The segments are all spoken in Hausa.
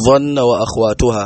ظن وأخواتها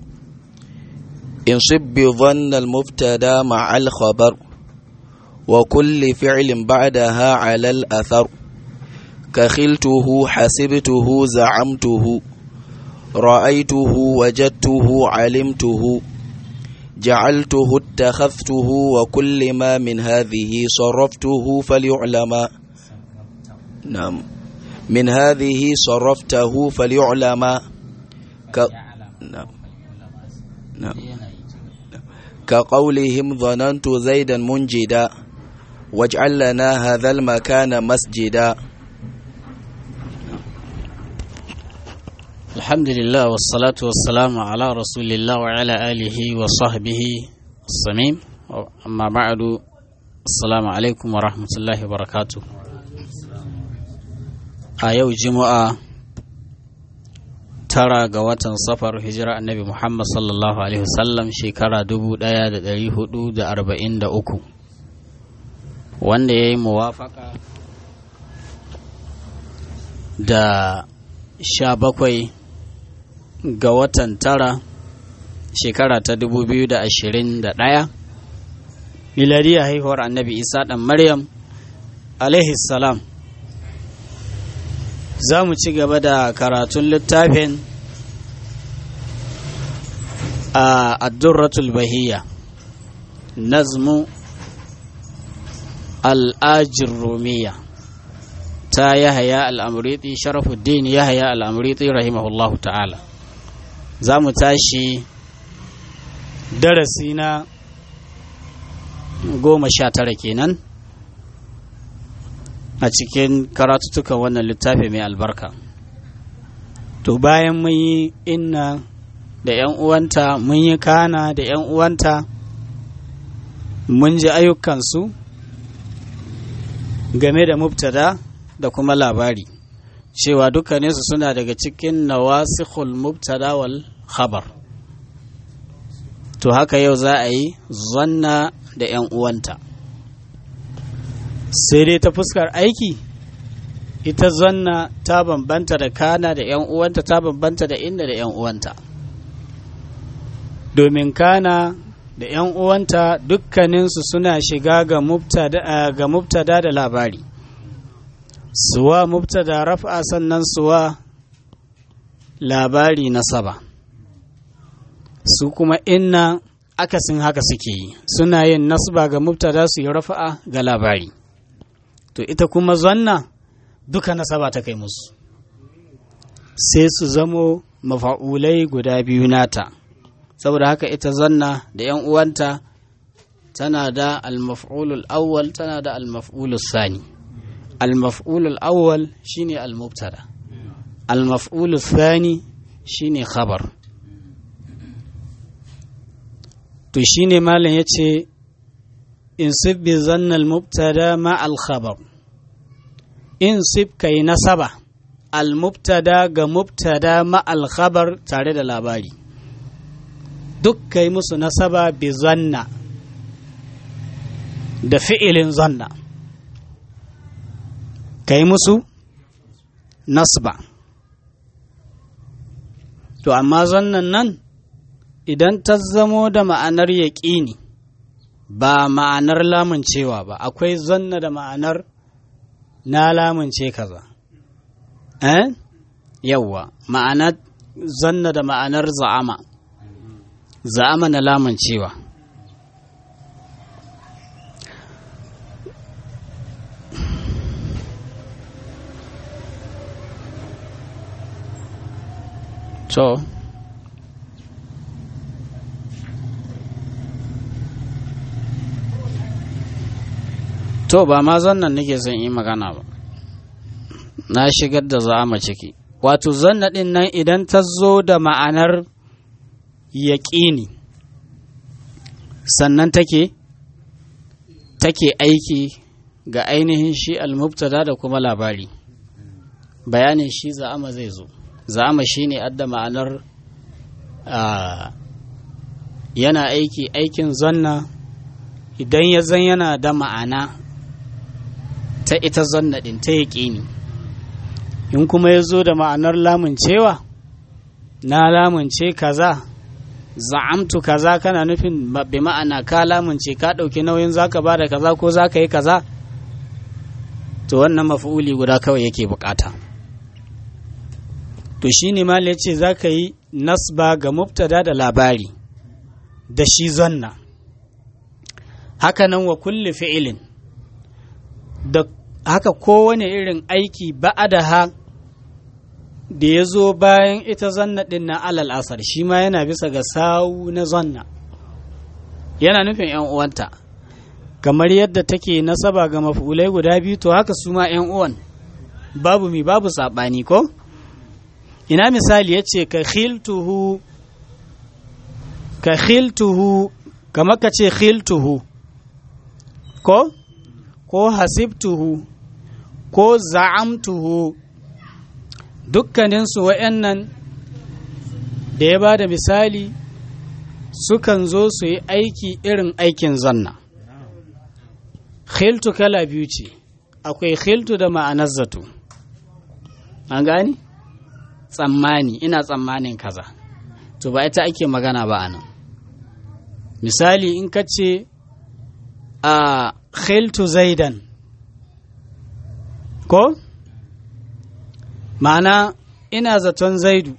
انصب بظن المبتدا مع الخبر وكل فعل بعدها على الأثر كخلته حسبته زعمته رأيته وجدته علمته جعلته اتخذته وكل ما من هذه صرفته فليعلم نعم من هذه صرفته فليعلم ك... نعم نعم كقولهم ظننت زيدا منجدا واجعل لنا هذا المكان مسجدا الحمد لله والصلاة والسلام على رسول الله وعلى آله وصحبه الصميم أما بعد السلام عليكم ورحمة الله وبركاته a yau juma'a tara ga watan safar hijira annabi muhammad sallallahu alaihi wasallam shekara 1443 wanda ya yi muwafaka da sha bakwai ga watan tara shekara ta 2021 miladiyar haihuwar annabi isa ɗan maryam alaihi salam za mu ci gaba da karatun littafin a addurratul bahiyya nazmu al'ajin romiya ta yahaya al'amuriti sharafuddin yahaya al'amuriti rahimahullahu ta'ala za mu tashi darasi na goma sha tara kenan a cikin karatutukan wannan littafi mai albarka to bayan mun yi inna da 'yan uwanta mun yi kana da 'yan uwanta mun ji ayyukansu game da mubtada da kuma labari cewa dukkaninsu suna daga cikin nawasikhul mubtada wal khabar to haka yau za a yi zanna da 'yan uwanta sai dai ta fuskar aiki ita zanna ta bambanta da kana da 'yan uwanta ta bambanta da inda da 'yan uwanta domin kana da 'yan uwanta dukkaninsu suna shiga ga mubtada da labari suwa mubtada raf'a sannan suwa labari na saba su kuma inna akasin haka suke yi suna yin nasba ga mubtada su yi rafa'a ga labari to ita kuma zanna duka nasaba ta kai musu sai su zamo mafa'ulai guda biyu nata saboda haka ita zanna da ‘yan uwanta tana da al-maf'ulul awwal tana da al-maf'ulul sani al-maf'ulul awwal shine al-mubtada al-maf'ulul sani shine khabar to shine malam yace in sibbi zanna al-mubtada ma al-khabar in sib kai nasaba al-mubtada ga mubtada ma al-khabar tare da labari duk kai musu nasaba bi zanna da fi'ilin zanna kai musu nasba to amma zannan nan idan ta zamo da ma'anar yaƙini ba ma'anar lamuncewa ba akwai zanna da ma'anar na lamunce kaza eh yawwa ma'anar zanna da ma'anar za'ama za'ama na lamuncewa to to ba ma zannan nake son yi magana ba na shigar da za'ama ciki wato zanna ɗin nan idan ta zo da ma'anar yaƙini sannan take take aiki ga ainihin shi almubtada da kuma labari bayanin shi za'ama zai zo za'ama shi ne adda ma'anar yana aiki aikin zanna idan ya zan yana da ma'ana ta ita zanna ɗin ta yaƙini in kuma ya zo da ma'anar lamun cewa na lamunce kaza za'amtu kaza kana nufin bi ma'ana ka lamunce ka ɗauki nauyin zaka ba da kaza ko zaka yi kaza to wannan maf'uli guda kawai yake bukata to shine mal ya ce zaka yi nasba ga mubtada da labari da shi zanna hakanan wa kulli fi'ilin da haka kowane irin aiki ba'adaha da ya zo bayan ita zanna ɗin na alal asar shi ma yana bisa ga sawu na zanna yana nufin ‘yan uwanta kamar yadda take nasaba ga mafulai guda biyu to haka su ma ‘yan uwan babu mi babu saɓani ko ina misali ya ce ka khiltuhu ka khiltuhu kamar ka ce khiltuhu ko ko hasibtuhu ko za'amtuhu dukkaninsu wa'yannan da ya ba da misali sukan zo su yi aiki irin aikin zanna khiltu kala biyu ce akwai khiltu da ma'anar zato an gani tsammani ina tsammanin kaza to ba ita ake magana ba anan misali in ka ce a khiltu zaidan ko ma'ana ina zaton zaidu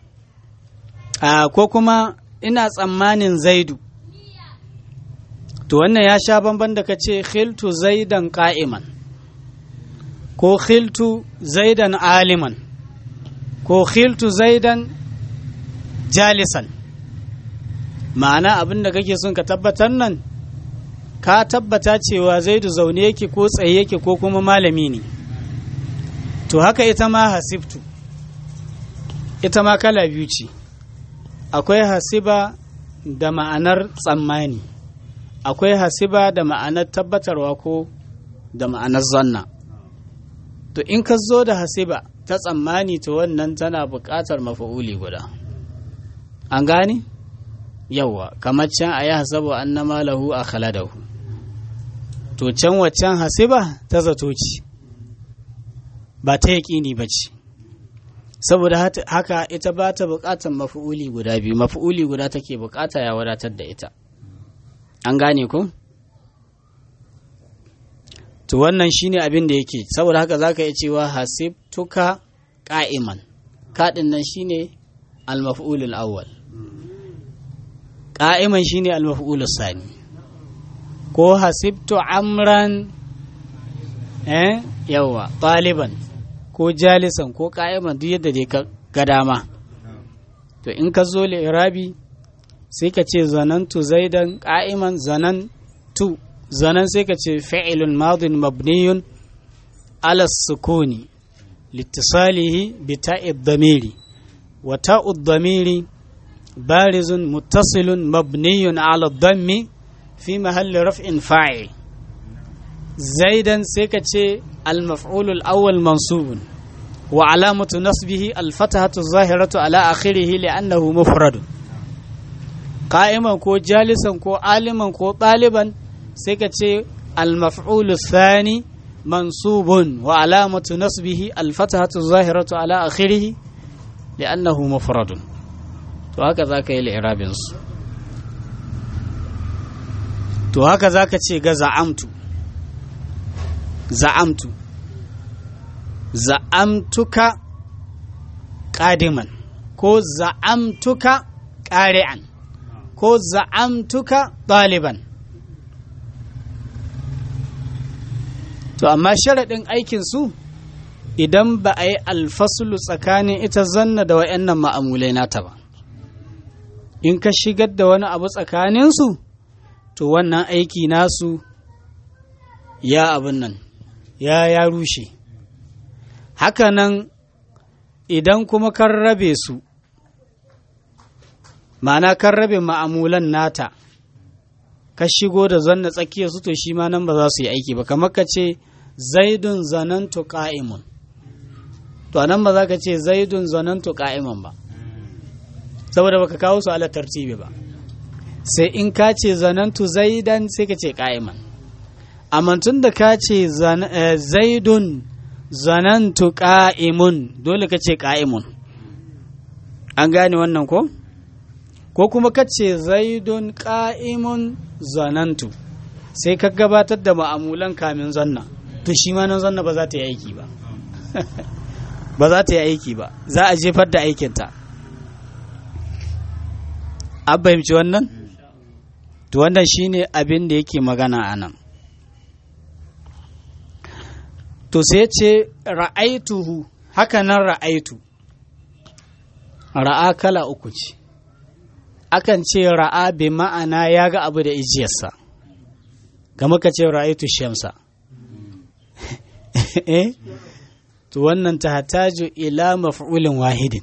a ko kuma ina tsammanin zaidu to wannan ya sha bamban da ka ce khiltu zaidan ka'iman ko khiltu zaidan aliman ko khiltu zaidan jalisan ma'ana abin da kake son ka tabbatar nan ka tabbata cewa zaidu zaune yake ko tsaye yake ko kuma malami ne to haka ita ma hasibtu ita ma kala biyu ce akwai hasiba da ma'anar tsammani akwai hasiba da ma'anar tabbatarwa ko da ma'anar zanna to in ka zo da hasiba ta tsammani to wannan tana buƙatar mafa'uli guda an gane yawwa kamar can a yi hasabu an na malahu a khaladahu to can waccan hasiba ta zato ce ba ta yaƙini ba ce saboda haka ita ba ta buƙatar mafi'uli guda biyu mafi'uli guda take buƙata ya wadatar da ita an gane ku to wannan shine abin da yake saboda haka zaka iya cewa hasibtuka qa'iman kaɗin nan shine al-maf'ulul awwal qa'iman shine al-maf'ulus sani ko hasibtu amran eh yawa ɗaliban ko jalisan ko ka'iman duk yadda dai ga dama to in ka zo irabi sai ka ce zanantu zaidan ka'iman zanantu zanan sai ka ce fi'ilun madin mabniyun ala sukuni litisalihi bi ta'id damiri wa ta'ud damiri barizun muttasilun mabniyun ala dammi fi mahalli raf'in fa'il زيدا سيكتشي المفعول الأول منصوب وعلامة نصبه الفتحة الظاهرة على آخره لأنه مفرد قائما كو جالسا كو عالما كو طالبا سيكتشي المفعول الثاني منصوب وعلامة نصبه الفتحة الظاهرة على آخره لأنه مفرد وهكذا كي الإعراب to haka zaka ce ga za'amtu za'amtu za'amtuka ƙadiman ko za'amtuka ƙari'an ko za'amtuka ɗaliban to amma sharaɗin aikinsu idan ba a yi alfasulu tsakanin ita zanna da wa'yannan ma'amulai nata ba in ka shigar da wani abu tsakaninsu to wannan aiki nasu ya abin nan ya ya rushe hakanan idan kuma kan rabe su ma'ana kan rabe ma'amulan nata ka shigo da zanna tsakiyar su to shi ma nan ba za su yi aiki ba kamar ka ce zaidun zanantu ka'imun to nan ba za ka ce zaidun zanantu ka'iman ba saboda baka kawo su ala tartibi ba sai in ka ce zanantu zaidan sai ka ce ka'iman amma tun da ka ce zaidun zanantu ka'imun dole ka ce ka'imun an gane wannan ko ko kuma kace zaidun qa'imun zanantu sai ka gabatar da ma'amulan kamin zanna to shi ma nan zanna ba za ta yi aiki ba ba za ta yi aiki ba za a jefar da aikinta an fahimci wannan to wannan shine abin da yake magana a nan to sai ce ra'aituhu haka nan ra'aitu ra'a kala uku ce akan ce ra'a bi ma'ana ya ga abu da ijiyarsa kama ka ce ra'aitu shamsa eh to wannan ta hataju ila maf'ulin wahidin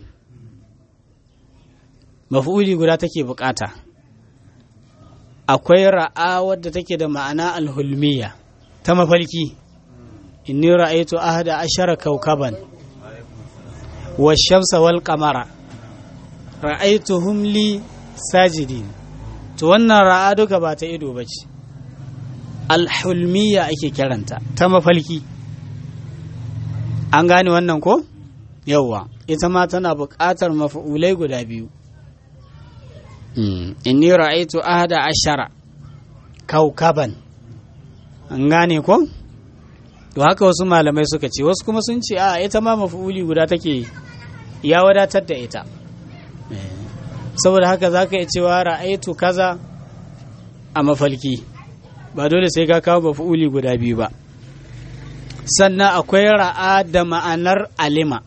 maf'uli guda take bukata akwai ra'a wadda take da ma'ana alhulmiya ta mafalki inni ra'aitu ahada ashara kaukaban wa shamsa wal qamara ra'aituhum li sajidin to wannan ra'a duka ba ta ido bace alhulmiya ake kiranta ta mafalki an gane wannan ko yawwa ita ma tana buƙatar mafa'ulai guda biyu inni ra'aitu ahada ashara kaukaban an gane ko to haka wasu malamai suka ce wasu kuma sun ce a ita ma mafa'uli guda take ya wadatar da ita saboda haka za ka iya cewa ra'aitu kaza a mafalki ba dole sai ka kawo mafa'uli guda biyu ba sannan akwai ra'a da ma'anar alima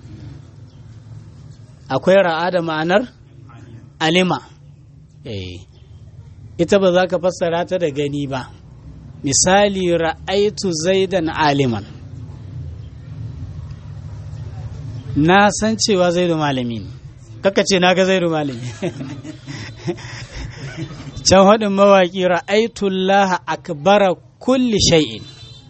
akwai ra'a da ma'anar alima eh ita ba za ka fassara ta da gani ba misali ra'aitu zaidan aliman na san cewa zaidu malami ne kaka ce na ga zaidu malami can haɗin mawaƙi ra'aitullaha akbara kulli shay'in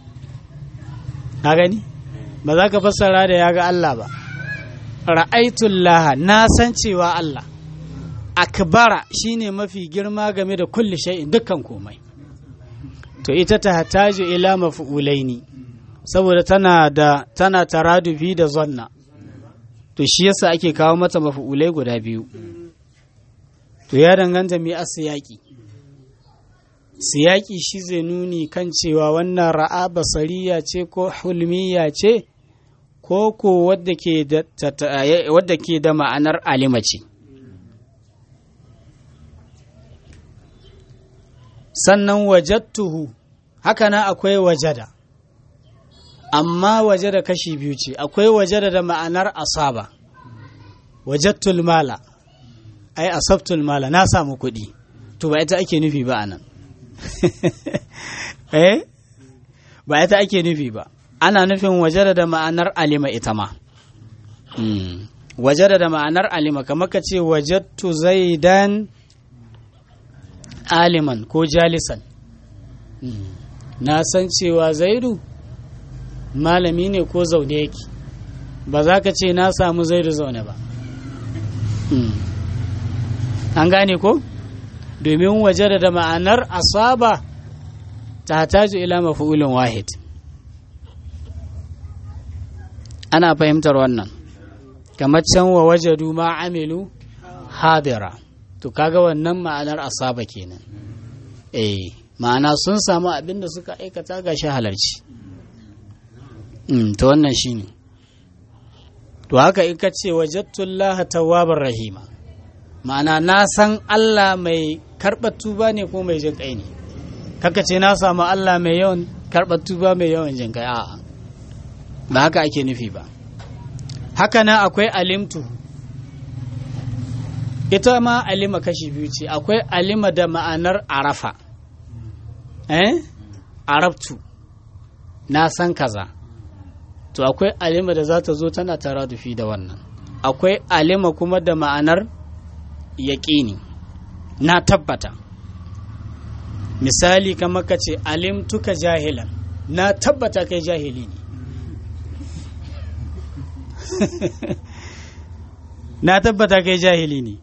ka gani ba za ka fassara da ya ga Allah ba ra'aitullaha na san cewa Allah akbara shine mafi girma game da kulli shay'in dukkan komai to ita ta hataju ila mafu'ulaini saboda tana da tana taradufi da zanna to shi yasa ake kawo mata mafu'ulai guda biyu to ya danganta mai asiyaki siyaki shi zai nuni kan cewa wannan ra'a basariya ce ko hulmiya ce ko ko wadda ke da ma'anar alima ce sannan wajattuhu haka na akwai wajada amma wajada kashi biyu ce akwai wajada da ma'anar asaba wajattul mala ai asabtul mala na samu kuɗi to ba ita ake nufi ba anan eh ba ita ake nufi ba ana nufin wajada da ma'anar alima ita ma wajada da ma'anar alima kamar ka ce wajattu zaidan aliman ko jalisan na san cewa zaidu malami ne ko zaune yake ba za ka ce na samu zaidu zaune ba an gane ko domin waje da ma'anar asaba ta taju ila mafi'ulin wahid ana fahimtar wannan kamar can wa wajadu ma amilu hadira to kaga wannan ma'anar asaba kenan eh ma'ana sun samu abin da suka aikata ga shi halarci to wannan shine to haka in ka ce wajadtullaha tawwabar rahima ma'ana na san Allah mai karɓar tuba ne ko mai jin kai ne kaka ce na samu Allah mai yawan karɓar tuba mai yawan jin kai a'a ba haka ake nufi ba haka na akwai alimtu ita ma alima kashi biyu ce akwai alima da ma'anar arafa eh arabtu na san kaza to akwai alima da za ta zo tana taradufi da wannan akwai alima kuma da ma'anar yaƙini na tabbata misali kamar ka ce alimtuka jahilan na tabbata kai jahili ne na tabbata kai jahili ne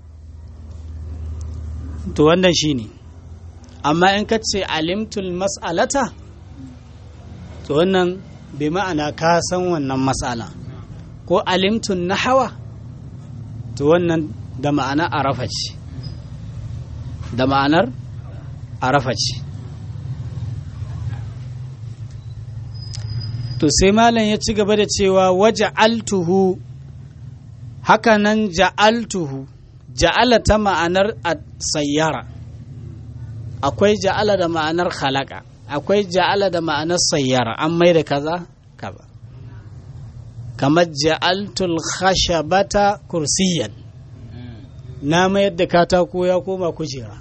to wannan shi ne amma in ka ce alimtul mas'alata to wannan bai ma'ana ka san wannan matsala ko alimtun nahawa to wannan da ma'ana arafa ce da ma'anar arafa ce to sai malam ya ci gaba da cewa waje altuhu hakanan ja'altuhu ja'ala ta ma'anar sayyara akwai ja'ala da ma'anar halaka akwai ja'ala da ma'anar sayyara an mai da kaza kaza kamar ja'altul khashabata kursiyan na mayar da katako ya koma kujera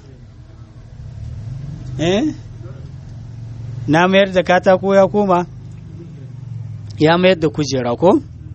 eh na mayar da katako ya koma ya mayar da kujera ko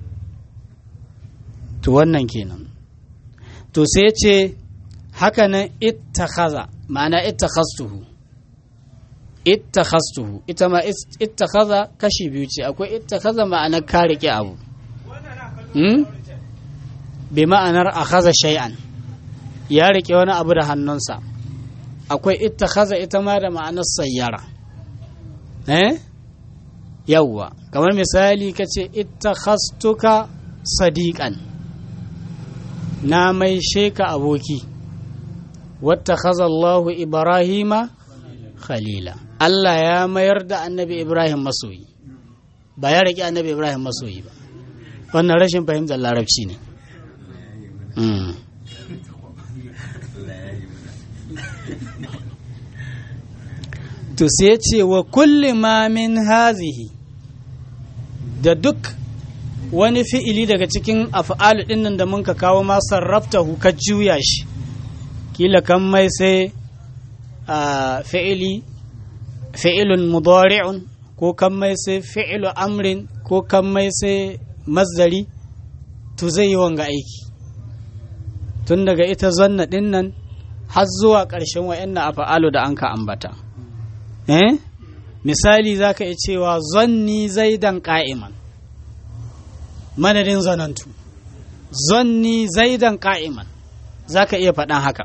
to wannan kenan to sai ce hakanan ittakhaza ma'ana ittakhastuhu ittakhastuhu ita ma ittakhaza kashi biyu ce akwai ittakhaza ma'anar ka rike abu hmm? bi ma'anar akhaza shay'an ya rike wani abu da hannunsa akwai ittakhaza ita ma da ma'anar sayyara eh yawwa kamar misali kace ittakhastuka sadiqan na mai sheka aboki wata Allahu Ibrahima khalila Allah ya mayar da annabi Ibrahim masoyi ba ya riƙe annabi Ibrahim masoyi ba wannan rashin fahimtar larabci ne to sai ce wa kulli ma min hazihi da duk wani fi'ili daga cikin af'alu ɗin nan da mun ka kawo ma sarrafta ka juya shi kila kan mai sai fi'ili fi'ilun mudari'un ko kan mai sai fi'ilu amrin ko kan mai sai mazdari to zai yi wanga aiki tun daga ita zanna ɗin nan har zuwa ƙarshen wa'annan af'alu da an ka ambata eh misali za ka iya cewa zanni zaidan ƙa'iman madadin zanantu zanni zaidan ka'iman za ka iya faɗan haka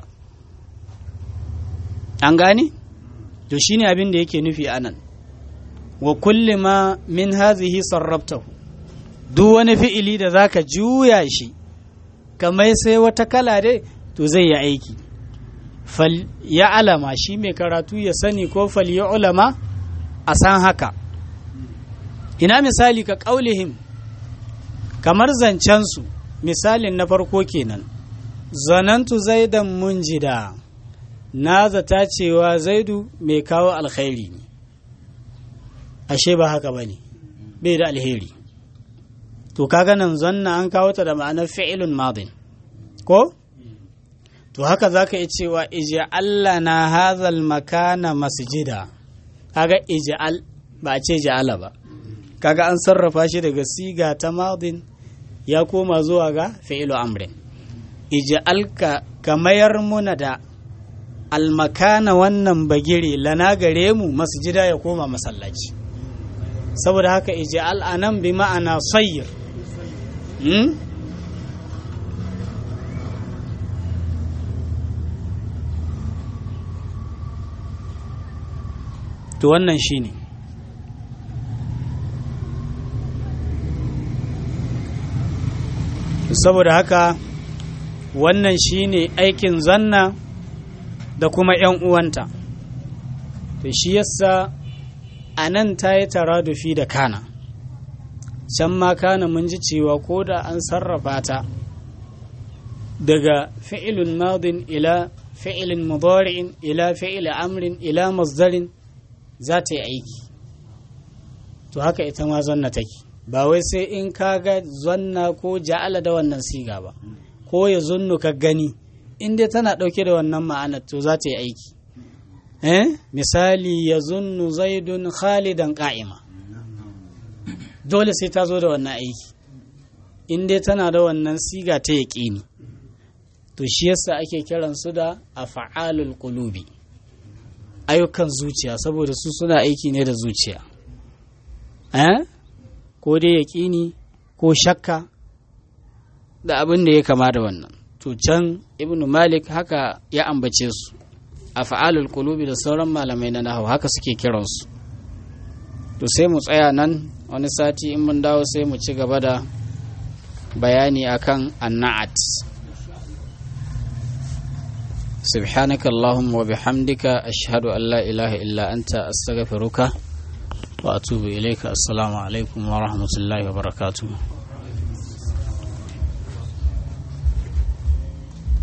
an gane? to shine abin da yake nufi a nan wa kulli ma min hazihi sarraftahu duk wani fi'ili da za ka juya shi kamar sai wata kala dai to zai yi aiki fal ya alama shi mai karatu ya sani ko fal ya ulama a san haka ina misali ka ƙaulihim kamar zancensu misalin na farko kenan zanantu zaidan munjida na zata cewa zaidu mai kawo alkhairi ne ashe ba haka ba ne bai da alheri to kaga nan zanna an kawo ta da ma'anar fi'ilun madin ko to haka za ka iya cewa ija'alla na hazal makana masjida kaga ija'al ba a ce ja'ala ba kaga an sarrafa shi daga siga ta madin ya koma zuwa ga fi'ilu amrin ija'alka ka mayar muna da almakana wannan bagire lana gare mu masjida ya koma masallaci saboda haka ija'al anan bi ma'ana sayyir hmm? to wannan shine ne saboda haka wannan shine aikin zanna da kuma 'yan uwanta to shi yasa a nan ta yi taradufi da kana can ma kana mun ji cewa ko da an sarrafa ta daga fi'ilun madin ila fi'ilin mudari'in ila fi'il amrin ila masdarin za ta yi aiki to haka ita ma zanna take ba wai sai in ka ga zanna ko ja'ala da wannan siga ba ko ya zunnu ka gani in dai tana ɗauke da wannan ma'anar to za ta yi aiki eh misali ya zunnu zaidun khalidan ka'ima dole sai ta zo da wannan aiki in dai tana da wannan siga ta yaƙini to shi yasa ake kiran su da afa'alul qulubi ayyukan zuciya saboda su suna aiki ne da zuciya eh ko dai yaƙini ko shakka da abin da ya kama da wannan to can ibnu malik haka ya ambace su a fa'alul qulubi da sauran malamai na nahawu haka suke kiransu to sai mu tsaya nan wani sati in mun dawo sai mu ci gaba da bayani akan anna'at سبحانك اللهم وبحمدك أشهد أن لا إله إلا أنت أستغفرك وأتوب إليك السلام عليكم ورحمة الله وبركاته